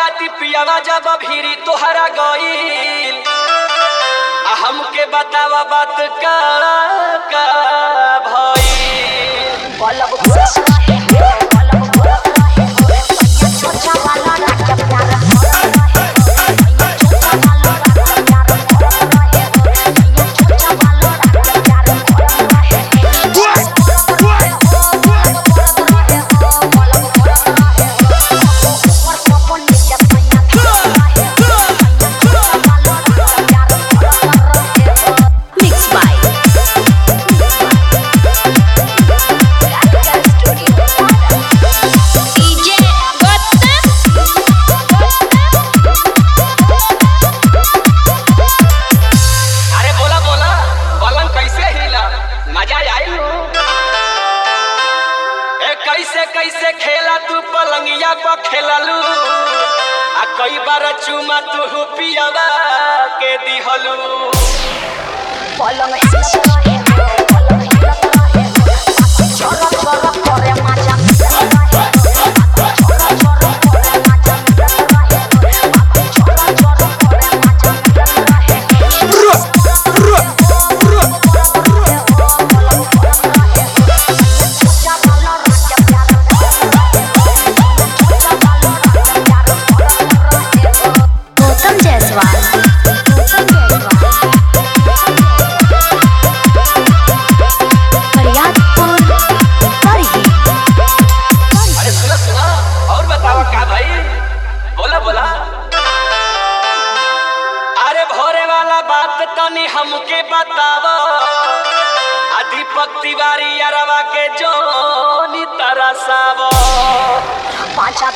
राती पियावा जब भीरी तोहरा गईल आ हमके बतावा बात का का भईल पलक घुस रहे हो पलक घुस रहे हो भैया छोटा वाला राजा प्यार हो रहे हो भैया छोटा वाला राजा प्यार हो रहे हो भैया छोटा वाला राजा प्यार हो रहे Mixed by DJ अरे बोला बोला पलंग कैसे हिला मजा आई ए कैसे कैसे खेला तू पलंगिया पर खेललू आ कई बार चुमा तू पियावा के दिहलू पलंग हिलत रहे हो पलंग हिलत रहे हो चरक चरक करे माजा मिलत रहे हो चरक चरक करे माजा मिलत रहे हो चरक चरक करे माजा मिलत रहे हो छोटा वाला राजा प्यार छोटा वाला राजा प्यार रहे हो गौतम जायसवाल गौतम जायसवाल फरियादपुर करही अरे सुना सुना और बतावा का भाई बोला बोला अरे भोरे वाला बात तनी हमके बतावा आ दीपक तिवारी अरवा के जोनी तरसावा पाँचा